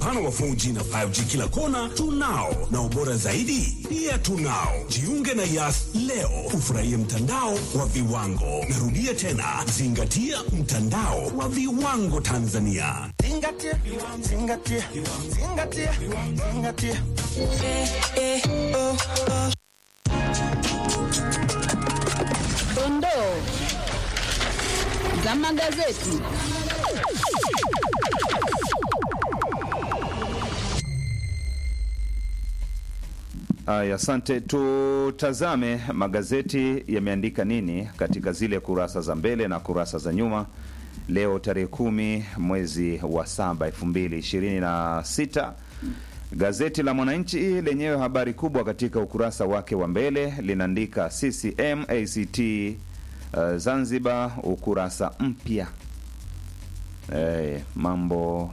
mfano wa 4G na 5G kila kona tunao, na ubora zaidi pia tunao. Jiunge na Yas leo ufurahie mtandao wa viwango. Narudia tena, zingatia mtandao wa viwango Tanzania. Zingatia, zingatia, zingatia, zingatia. Dondoo za magazeti. Aya, asante. Tutazame magazeti yameandika nini katika zile kurasa za mbele na kurasa za nyuma leo tarehe kumi mwezi wa saba elfu mbili ishirini na sita. Gazeti la Mwananchi lenyewe habari kubwa katika ukurasa wake wa mbele linaandika CCM ACT uh, Zanzibar ukurasa mpya. Eh, mambo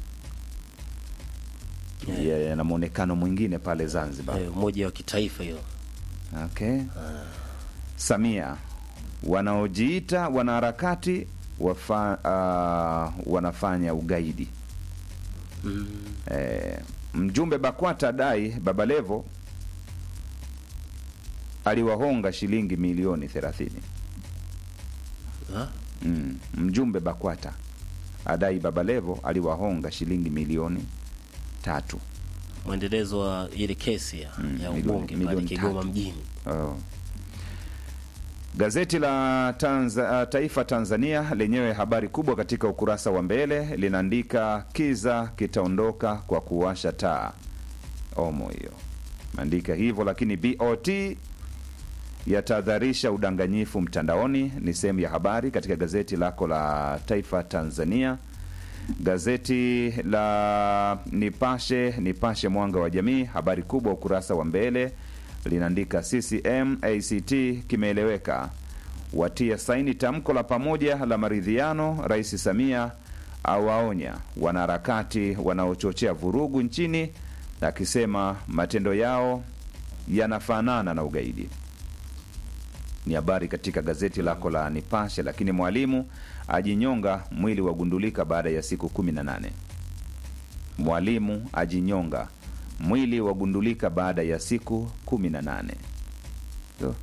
yana mwonekano mwingine pale Zanzibar. Eh, umoja wa kitaifa hiyo. Okay. Samia, wanaojiita wanaharakati wafa, uh, wanafanya ugaidi. Eh, mjumbe BAKWATA dai Babalevo aliwahonga shilingi milioni 30. Ha? Mm, mjumbe BAKWATA adai Babalevo aliwahonga shilingi milioni tatu. Mwendelezo wa ile kesi ya, Mm, ya milioni- ubunge pale milioni Kigoma tatu. mjini. Oh. Gazeti la Tanza, Taifa Tanzania lenyewe habari kubwa katika ukurasa wa mbele linaandika kiza kitaondoka kwa kuwasha taa. Omo hiyo maandika hivyo, lakini BOT yatahadharisha udanganyifu mtandaoni, ni sehemu ya habari katika gazeti lako la Taifa Tanzania. Gazeti la Nipashe, Nipashe Mwanga wa Jamii, habari kubwa ukurasa wa mbele linaandika CCM ACT kimeeleweka, watia saini tamko la pamoja la maridhiano. Rais Samia awaonya wanaharakati wanaochochea vurugu nchini, akisema matendo yao yanafanana na ugaidi. Ni habari katika gazeti lako la Nipashe. Lakini mwalimu ajinyonga, mwili wagundulika baada ya siku 18. Mwalimu ajinyonga, mwili wagundulika baada ya siku 18. So,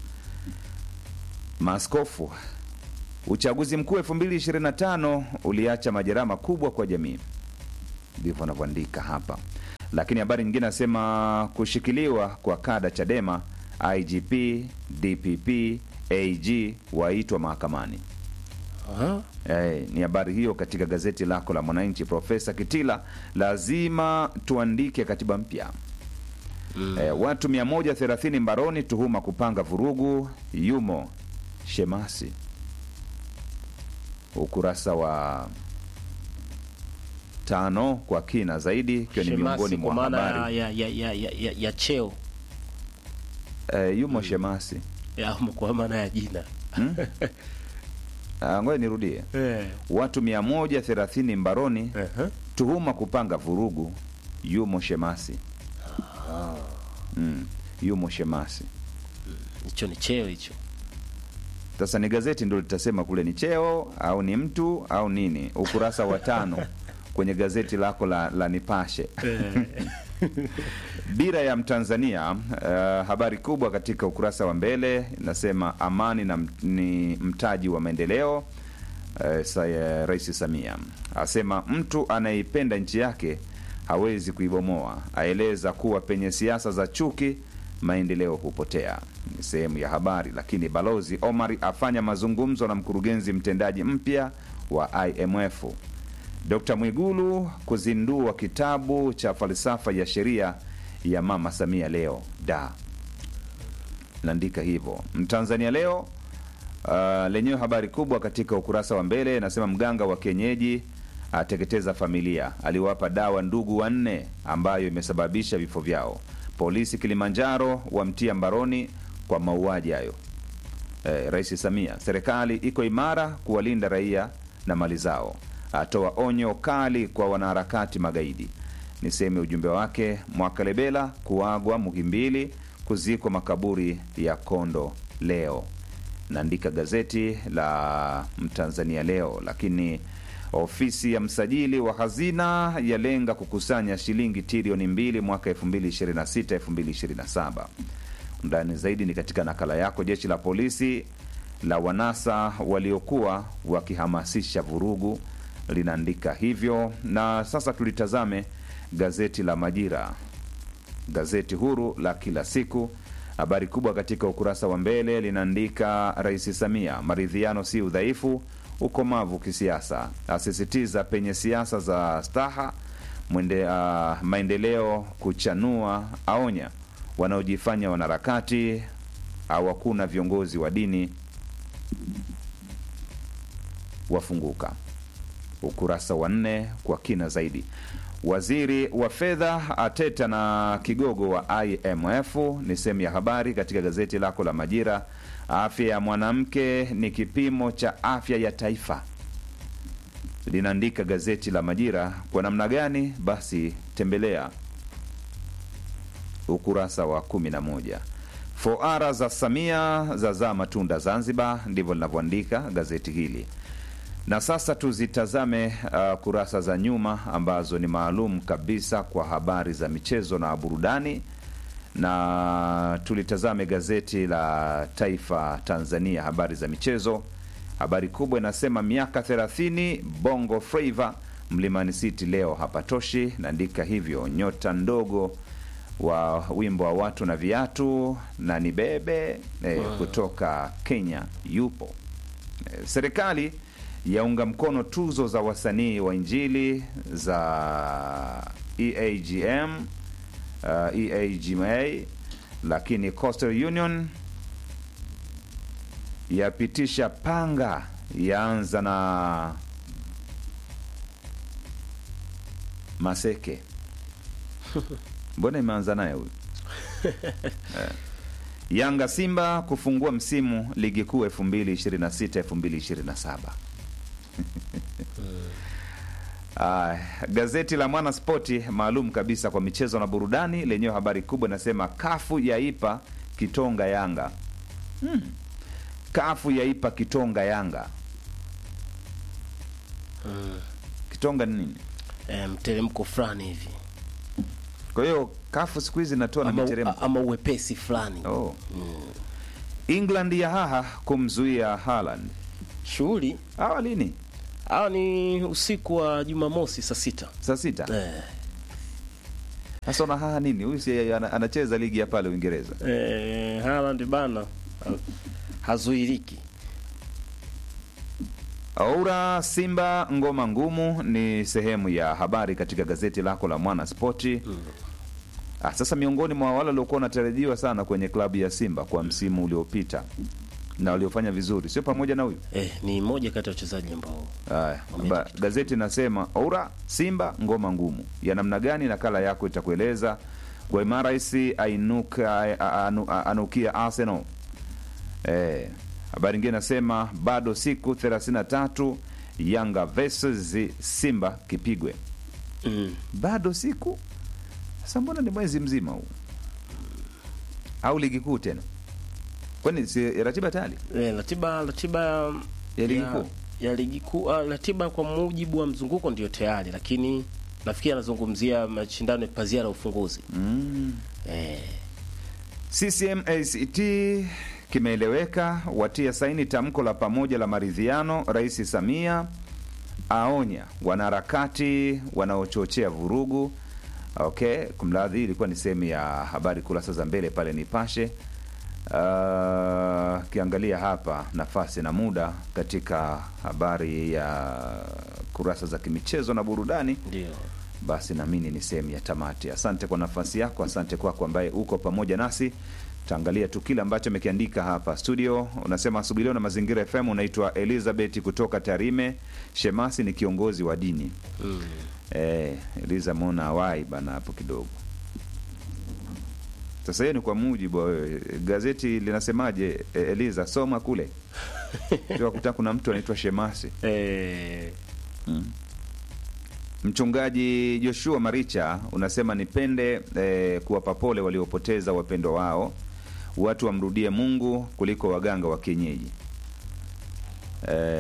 maaskofu, uchaguzi mkuu 2025 uliacha majeraha makubwa kwa jamii, ndivyo anavyoandika hapa. Lakini habari nyingine nasema kushikiliwa kwa kada Chadema, IGP, DPP, AG waitwa mahakamani. Aha. Eh, ni habari hiyo katika gazeti lako la Mwananchi. Profesa Kitila, lazima tuandike katiba mpya. Eh, watu 130 mbaroni tuhuma kupanga vurugu, yumo Shemasi. Ukurasa wa tano kwa kina zaidi, ikiwa ni Shemasi miongoni kwa mwa maana habari ya, ya, ya, ya, ya, ya cheo eh, yumo Shemasi. ya, kwa maana ya jina Ah, ngoja nirudie, eh. watu 130 mbaroni Aha. tuhuma kupanga vurugu, yumo Shemasi. Mm, yumo Shemasi. Hicho ni cheo hicho. Sasa ni gazeti ndio litasema kule ni cheo au ni mtu au nini. Ukurasa wa tano kwenye gazeti lako la, la Nipashe Dira ya Mtanzania. Uh, habari kubwa katika ukurasa wa mbele inasema amani na m- ni mtaji wa maendeleo. Uh, sa, uh, Rais Samia asema mtu anayeipenda nchi yake hawezi kuibomoa. Aeleza kuwa penye siasa za chuki maendeleo hupotea. Ni sehemu ya habari. Lakini Balozi Omar afanya mazungumzo na mkurugenzi mtendaji mpya wa IMF. Dr. Mwigulu kuzindua kitabu cha falsafa ya sheria ya Mama Samia leo da naandika hivyo. Mtanzania leo uh, lenyewe habari kubwa katika ukurasa wa mbele inasema mganga wa kienyeji ateketeza familia, aliwapa dawa ndugu wanne ambayo imesababisha vifo vyao. Polisi Kilimanjaro wamtia mbaroni kwa mauaji hayo. Eh, Rais Samia, serikali iko imara kuwalinda raia na mali zao, atoa onyo kali kwa wanaharakati magaidi. Ni sehemu ya ujumbe wake. Mwakalebela kuagwa Muhimbili, kuzikwa makaburi ya Kondo leo, naandika gazeti la Mtanzania leo. Lakini Ofisi ya msajili wa hazina yalenga kukusanya shilingi trilioni mbili mwaka 2026 2027. Undani zaidi ni katika nakala yako. Jeshi la polisi la wanasa waliokuwa wakihamasisha vurugu linaandika hivyo. Na sasa tulitazame gazeti la Majira, gazeti huru la kila siku. Habari kubwa katika ukurasa wa mbele linaandika Rais Samia, maridhiano si udhaifu, ukomavu kisiasa, asisitiza penye siasa za staha mwende, uh, maendeleo kuchanua, aonya wanaojifanya wanaharakati au hakuna viongozi wa dini wafunguka. Ukurasa wa nne kwa kina zaidi. Waziri wa fedha ateta na kigogo wa IMF ni sehemu ya habari katika gazeti lako la Majira. Afya ya mwanamke ni kipimo cha afya ya taifa, linaandika gazeti la Majira. Kwa namna gani? Basi tembelea ukurasa wa 11. Foara za Samia zazaa matunda Zanzibar, ndivyo linavyoandika gazeti hili. Na sasa tuzitazame uh, kurasa za nyuma ambazo ni maalum kabisa kwa habari za michezo na burudani, na tulitazame gazeti la Taifa Tanzania, habari za michezo. Habari kubwa inasema miaka 30 Bongo Flava Mlimani City leo hapatoshi, naandika hivyo. Nyota ndogo wa wimbo wa watu na viatu na ni bebe eh, kutoka Kenya yupo. Eh, serikali yaunga mkono tuzo za wasanii wa Injili za EAGM, uh, EAGMA, lakini Coastal Union yapitisha panga yaanza na Maseke. Mbona imeanza naye huyu? Eh. Yanga Simba kufungua msimu ligi kuu 2026 2027. Ah, gazeti la Mwana Spoti maalum kabisa kwa michezo na burudani lenyewe habari kubwa inasema kafu yaipa kitonga Yanga. Hmm. Kafu yaipa kitonga Yanga. Kitonga ni nini? Eh, mteremko fulani hivi Kwa hiyo kafu siku hizi inatoa na ama, miteremko. ama uwepesi fulani Oh. England ya haha kumzuia Haaland. shughuli. Hawa lini? Hawa ni usiku wa Jumamosi saa sita. Saa sita. Eh, Sasa una haha nini? Huyu si ana- anacheza ligi ya pale Uingereza. eh, Haaland bana ha- hazuiriki. Aura Simba ngoma ngumu ni sehemu ya habari katika gazeti lako la Mwana Spoti. Ah, sasa miongoni mwa wale waliokuwa wanatarajiwa sana kwenye klabu ya Simba kwa msimu uliopita na waliofanya vizuri sio pamoja na huyu Eh, ni mmoja kati ya wachezaji ambao Haya, Wameenda ba- gazeti inasema Oura Simba ngoma ngumu ya namna gani? Nakala yako itakueleza. Guimaraes ainuka a- anu- a- anukia Arsenal. Eh, habari nyingine inasema bado siku 33 Yanga versus Simba kipigwe, mm, bado siku sasa. Mbona ni mwezi mzima huu au ligi kuu tena? Kwani si ratiba tayari eh, ratiba ratiba ya ligi kuu? ya ligi kuu ah, ratiba kwa mujibu wa mzunguko ndio tayari, lakini nafikiri anazungumzia mashindano ya pazia la ufunguzi Mm. eh, CCM ACT kimeeleweka, watia saini tamko la pamoja la maridhiano. Rais Samia aonya wanaharakati wanaochochea vurugu. Okay, kumradhi, ilikuwa ni sehemu ya habari kurasa za mbele pale Nipashe. Uh, kiangalia hapa nafasi na muda katika habari ya kurasa za kimichezo na burudani ndio basi naamini ni sehemu ya tamati. Asante kwa nafasi yako, asante kwako ambaye uko pamoja nasi. Taangalia tu kile ambacho amekiandika hapa studio. Unasema asubuhi leo na Mazingira FM. Unaitwa Elizabeth kutoka Tarime. Shemasi ni kiongozi wa dini mm. eh, Eliza mona wai bana hapo kidogo. Sasa hiyo ni kwa mujibu wa wewe. Gazeti linasemaje? E, Eliza soma kule kuta kuna mtu anaitwa Shemasi. eh, Mm. Mchungaji Joshua Maricha unasema nipende eh, kuwapa pole waliopoteza wapendwa wao, watu wamrudie Mungu kuliko waganga wa kienyeji. Eh,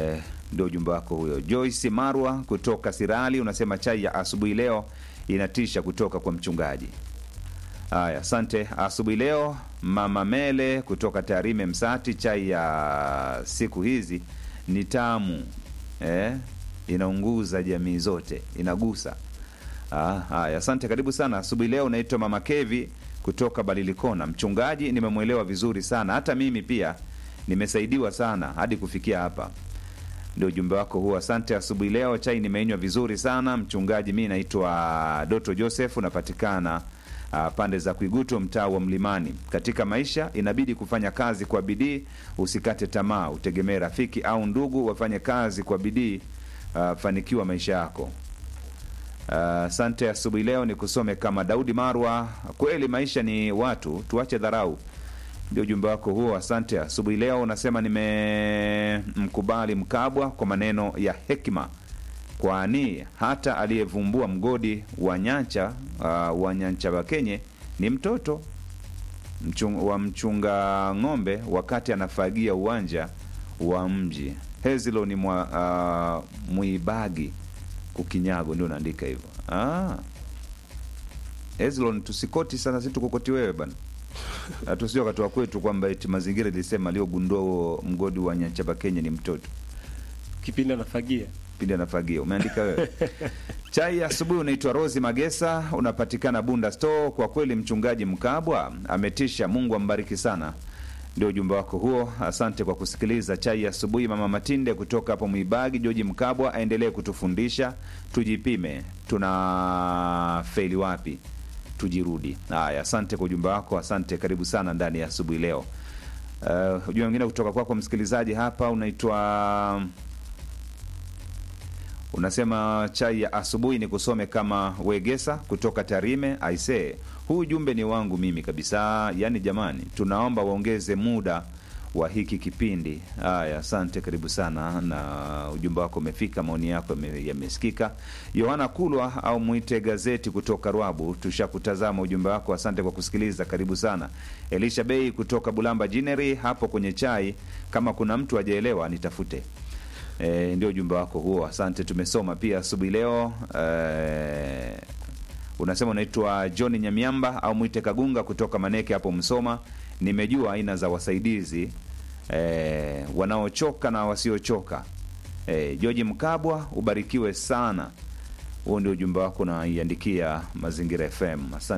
ndio ujumbe wako huyo. Joyce Marwa kutoka Sirali unasema chai ya asubuhi leo inatisha kutoka kwa mchungaji. Haya, asante. Asubuhi leo mama Mele kutoka Tarime Msati, chai ya siku hizi ni tamu eh, inaunguza jamii zote, inagusa. Ah, haya, asante, karibu sana. Asubuhi leo unaitwa mama Kevi kutoka Balilikona. Mchungaji, nimemwelewa vizuri sana, hata mimi pia nimesaidiwa sana hadi kufikia hapa. Ndio ujumbe wako huo, asante. Asubuhi leo chai nimeinywa vizuri sana mchungaji. Mi naitwa Doto Joseph, unapatikana uh, pande za Kwiguto, mtaa wa Mlimani. Katika maisha inabidi kufanya kazi kwa bidii, usikate tamaa, utegemee rafiki au ndugu wafanye kazi kwa bidii, uh, fanikiwa maisha yako. Asante. Uh, asubuhi leo ni kusome kama Daudi Marwa. Kweli maisha ni watu, tuache dharau. Ndio ujumbe wako huo, asante. Asubuhi leo unasema nimemkubali Mkabwa kwa maneno ya hekima, kwani hata aliyevumbua mgodi wa Nyancha uh, wa Nyancha Bakenye ni mtoto mchung, wa mchunga ng'ombe wakati anafagia uwanja wa mji. Hezilo ni mwa, uh, Mwibagi Kukinyago, ndio naandika hivyo. Ah, Hezlon, tusikoti sana, si tukukoti wewe bana tusio wakati wa kwetu kwamba eti mazingira ilisema aliyogundua huo mgodi wa Nyanchaba Kenya ni mtoto kipindi anafagia pindi anafagia. Umeandika wewe chai ya asubuhi. Unaitwa Rosi Magesa, unapatikana Bunda Store. Kwa kweli mchungaji Mkabwa ametisha, Mungu ambariki sana. Ndio ujumbe wako huo, asante kwa kusikiliza chai ya asubuhi. Mama Matinde kutoka hapo Mwibagi, Joji Mkabwa aendelee kutufundisha, tujipime, tuna feli wapi tujirudi. Haya, asante kwa ujumbe wako, asante. Karibu sana ndani ya asubuhi leo. Uh, ujumbe mwingine kutoka kwako kwa msikilizaji hapa unaitwa unasema chai ya asubuhi ni kusome kama Wegesa kutoka Tarime. Aisee, huu ujumbe ni wangu mimi kabisa. Yaani jamani, tunaomba waongeze muda wa hiki kipindi. Haya, asante, karibu sana, na ujumbe wako umefika, maoni yako yamesikika. Yohana Kulwa au mwite gazeti kutoka Rwabu, tushakutazama ujumbe wako, asante kwa kusikiliza, karibu sana. Elisha Bei kutoka Bulamba Jineri, hapo kwenye chai, kama kuna mtu ajaelewa nitafute. E, ndio ujumbe wako huo, asante, tumesoma pia asubuhi leo. E, unasema unaitwa John Nyamiamba au mwite Kagunga kutoka Maneke hapo Msoma. Nimejua aina za wasaidizi e, wanaochoka na wasiochoka. E, George Mkabwa, ubarikiwe sana. Huo ndio ujumbe wako unaiandikia Mazingira FM. Asante.